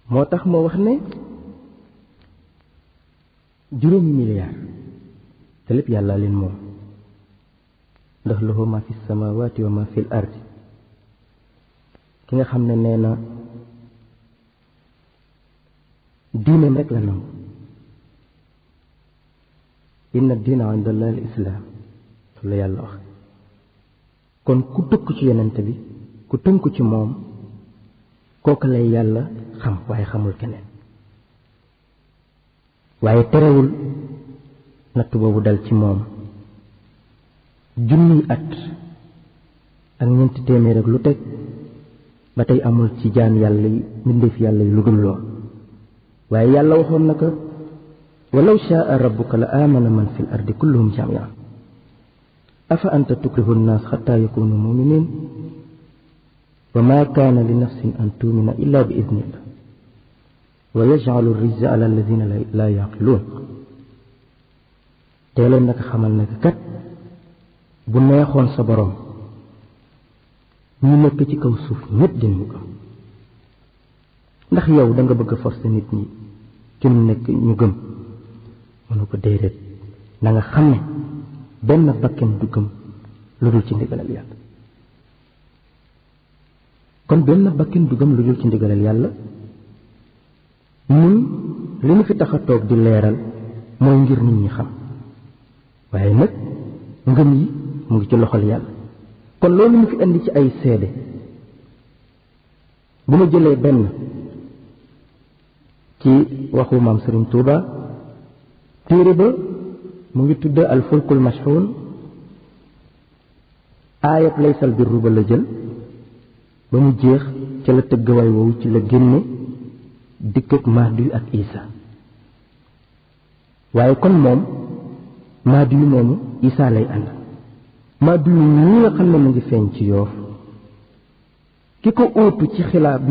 moo tax moo wax ne juróomi milliard te lépp yàlla leen moom ndax lahu ma fi samawati wa ma fi l ardi ki nga xam ne nee na diineem rek la nangu inna diina inda allahi al islaam la yàlla wax kon ku dëkk ci yonent bi ku tënku ci moom kooku lay yàlla xam waaye xamul keneen waaye terewul natt boobu dal ci moom junniy at ak ñeenti téeméer ak lu teg ba tey amul ci jaan yàlla yi mbindeef yàlla yi lu dul lool waaye yàlla waxoon na ko walaw shaa rabbuka la aamana man fi l ardi kulluhum jamian afa anta tukrihu nnaas xataa yakunu muminin wa ma kaana li nafsin an tuumina illa bi idnillah wa yajcalu rijza ala alladina laa yaqiluun tee leen naka xamal naka kat bu neexoon sa boroom ñu nekk ci kaw suuf ñépp dinañu gëm ndax yow da nga bëgg a forcer nit ñi ci ñu nekk ñu gëm mënu ko déedéet na nga xam ne benn bakken du gëm lu dul ci ndigalal yàlla kon benn bakken du gëm lu dul ci ndigalal yàlla ñun li ñu fi tax a toog di leeral mooy ngir nit ñi xam waaye nag ngëm yi mu ngi ci loxol yàlla kon loolu mu fi indi ci ay seede bu ma jëlee benn ci waxu maam Sëriñ Tuuba téere ba mu ngi tudd al fulkul mashxuun aayab laysal birru ba la jël ba mu jeex ca la tëgg way woowu ci la génne dikk ak Mahdi ak Isa waaye kon moom Mahdi yu moomu Isa lay ànd Mahdi yu ñi nga xam ne mu ngi feeñ ci yoof ki ko óotu ci xilaat